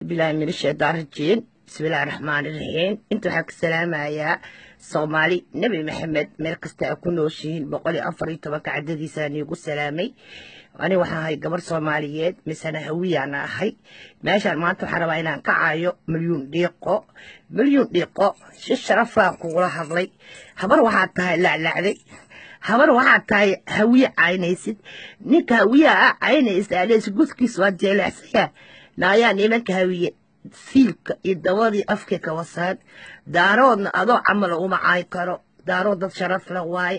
bilahi min shaytaan rajiim bismillahi raxmaani raxiim inta waxaa ka salaamayaa soomaali nebi maxamed meel kasta a ku nooshihiin boqol iyo afar iyo tobanka cadadiisa niigu salaamay ani waxaan ahay gabar soomaaliyeed misena hawiyaana ahay meeshaan maanta waxaan rabaa inaan ka caayo milyuun dhiiqo milyuun dhiiqo si sharafaan kugula hadlay habar waxaad tahay laclacday habar waxaad tahay hawiye caynaysid ninka hawiyaha a caynaysa alees gudkiis waa jeelecsaya naayaa nimanka hawiye siilka iyo dabadii afka ka wasaan daaroodna adoo camalo uma caayi karo daarood dad sharaf la waaye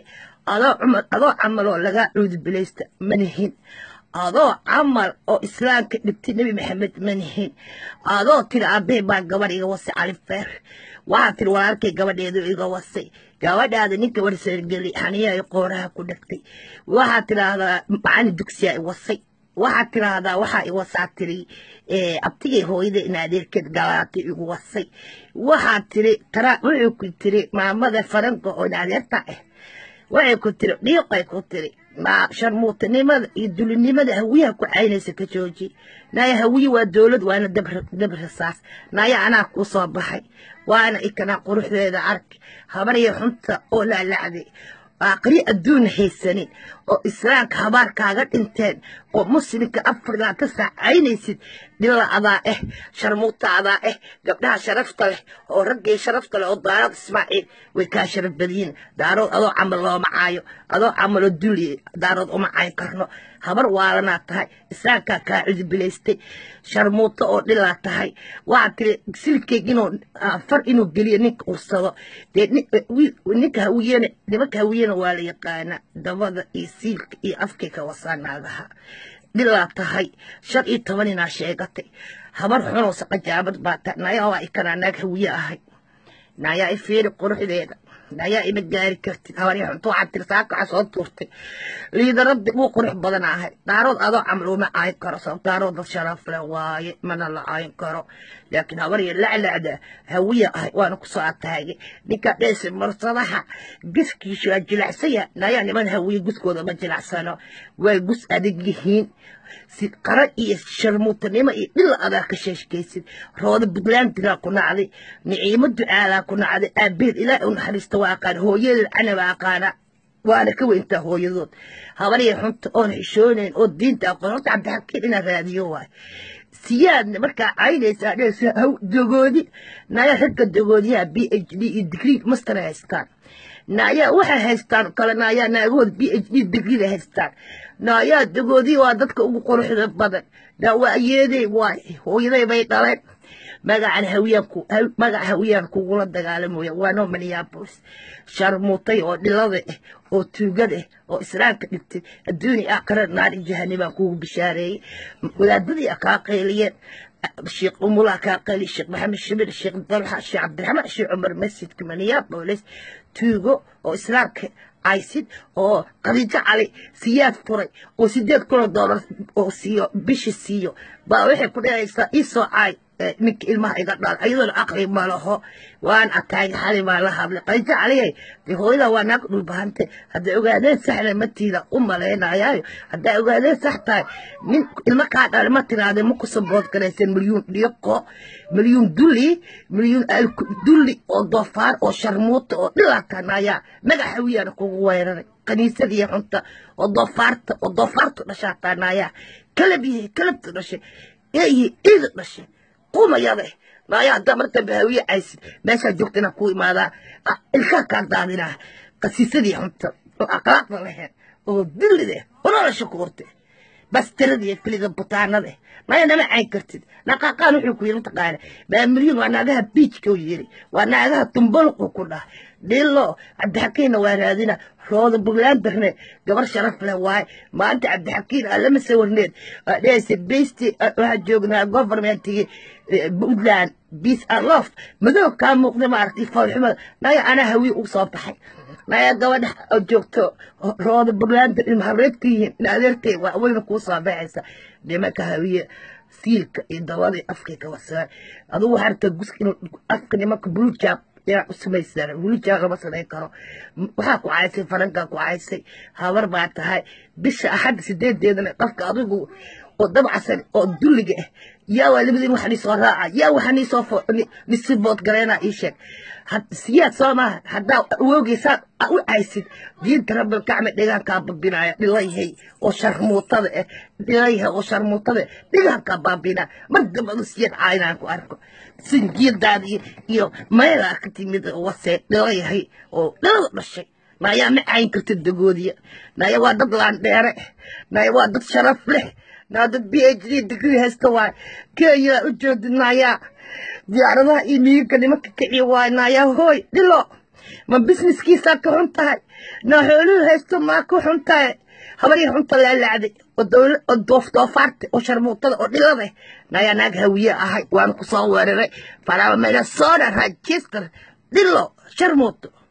adoo camaloo lagaa cuudubilaysta manihin adoo camal oo islaamka dhibtay nebi maxamed manihin adoo tiri aabbahe baa gabadh iga wasay califeer waxaa tiri walaalkay gabadheedu iga wasay gabadhaada ninka warseergeli xaniyaa qooraha ku dhagtay waxaa tidhaahdaa macalin dugsiyaa i wasay waxaad tiraahdaa waxaa iwasaa tiri abtigay hooyada in adeerkeed galaatay igu wasay waxaad tiri taraa wuxuu ku tiri maamada faranka oo in adeerta ah waxay ku tiri dhiiqay ku tiri sharmuutanimada iyo dulinimada hawiyaha ku caynaysa ka jooji naaya hawiye waa dowlad waana dab rasaas naaya anaa kuu soo baxay waana ikanaa quruxdeeda ark habarya xunta oo laalacday aqri adduun haysanin oo islaamka habaar kaaga dhinteen oo muslimka afargaa ka saacaynaysid dhilla adaa ah sharmuuta adaa ah gabdhaha sharafta leh oo raggii sharafta leh oo daarood ismaaciil way kaa sharaf badiyin daarood adoo camal looma caayo adoo camaloo duli daarood uma caayn karno habar waalanaa tahay islaamkaa kaa cudubilaystay sharmuuto oo dhilaa tahay waxaa tiri silkeeg inuu far inuu geliyo ninka ursado dee ninka hawiyena nimanka hawiyena waa la yaqaana dabada iyo siilka iyo afkay ka wasaa naagaha dhilaa tahay shan iyo toban inaa sheegatay habar xunoo saqajaabad baa tahay nayaa waa ikanaa naag hawiye ahay nayaa i fiiri quruxdeeda nayaa ima gaari kartid habarya xunto waxaa tiri saakaxa soo tuurtay liidaraddi wuu qurux badan ahay daarood adoo camal uma caayin karo sabab daarood dad sharaf leh waaye mana la caayin karo laakiin habarya laclacda hawiya ahay waana kusoo ataagay ninka dheesi marsadaha guskiisu waa jilacsaya nayaa niman hawiye guskooda ma jilacsano way gus adag yihiin si qara iyo sharmuutanimo iyo dhila adaa ka sheeshkaysid rooda buntlandigaa ku nacday niciimo ducaalaa ku nacday aabeed ilaahi u naxariista waa aqaan hooyadeed canaba aqaana waana ka weyntaa hooyadood habarya xunta oon xishoonayn oo diinta aqoon horta cabdixakiin inaa raadiyo waay siyaadna markaa caynaysaa dheesa haw dogoodi naya ragga dogoodiyaha b h d iyo digrii master haystaan naayaa waxay haystaan kale naayaa naagahooda b h d digriida haystaan naayaa dogoodii waa dadka ugu quruxda badan naa waa ayeeday waay hooyaday bay dhaleen magacan hawiyaan magaca hawiyaan kugula dagaalamoya waa noo minneapolis sharmuutay oo dhilada ah oo tuugada ah oo islaamka dhigtay adduuni aakhira naari jahanibaan kugu bishaareeyey wadaadadii a kaa qayliyeen sheekh umulaa kaa qayli sheekh maxamed shibir sheekh dalxa sheekh cabdiraxmaan sheekh cumar masjidka minneapolis tuugo oo islaamka caysid oo qadiijo cali siyaad furay oo sideed kuna doolar oo siiyo bishi siiyo baa waxay ku dhehaysaa iisoo caay ninka ilmaha iga dhaal ayadoona aqli ma laho waan ataagay xali baa la hadlay qadiijo caliyay dee hooyada waa naag dhulbahante hadday ogaadeen saxna matiida u malaynayaayo hadday ogaadeen sax tahay nin ilmo kaa dhale ma tiraadee ma ku sabood garaysan milyuun dhiiqo milyuun dulli milyuun dulli oo doofaar oo sharmuuta oo dhilaatanayaa magac hawiyaana kugu weeraray kaniisadii xunta oo doofaarta oo doofaartu dhashaa taanayaa kalab yahay kalabtu dhashay eeyihi ciida dhashay qumayade naaya haddaa mar dambe hawiye caysid meeshaa joogta inaan ku imaadaa ilkaa kaa daadinaa qasiisadii xunta oo aqlaaqda laheed oo dillide oo nolosha ku horte bastiradiiyo keliga butaanada naya nama cayn kartid naqaaqaan wuxuu ku yiri mataqaana maamilyuun waa naagaha biijka u yiri waa naagaha tumbolqu ku dhah dhilo cabdixakiinna waa raadina rooda buntlandarne gabar sharaf leh waaye maanta cabdixakiin aa lama sawirneed dhehaysa besti waxaa joognaa governmentigii puntland peace and love madow kaa muuqda maaragtay foolxumada naya anaa hawiye u soo baxay naya gabadha oo joogto rooda buntlander ilmahareedka yihiin in adeertay waa weyna kuu soo baxaysa nimanka hawiye siilka iyo dabadii afkay ka wasaan adugu waxaa rabtaa guska inuu afka nimanka bulujaab yaa u samaysaan wilijaa lama samayn karo waxaa ku caysay farankaa ku caysay habar baa tahay bisha axadda sideedeedana qofka adigu oo dabcasan oo dulliga ah yaa waa labadiin waxa nii soo raaca yaa waxa nii soo nisibood galeena ii sheeg siyaad soo maaha haddaa awoogeysaan u caysid diinta rabbilkacme dhigaankaa babinaya dhilayahay oo sharmuutada ah dhilayahay oo sharmuutada dhigaankaa baabinaa mar dambadu siyaad caynaan ku arko sinjiyadaada iyo meelaa ka timid wasee dhilayahay oo dhalada dhashay naayaa ma cayn karta dagoodiya naaya waa dad laandheere naaya waa dad sharaf leh naa dad b h d degree haysta waay kenya u joogdi naayaa diyaaradaha iyo miyiga nimanka kiciya waay naayaa hooy dhilo ma businesskiisaa ka xun tahay naa xooluhu haysto maa ka xun tahay habarii xunta laalacday oo doofaarta oo sharmuutada oo dhilada naayaa naag hawiye ahay waana ku soo weeraray faraaba minnesota register dhilo sharmuuto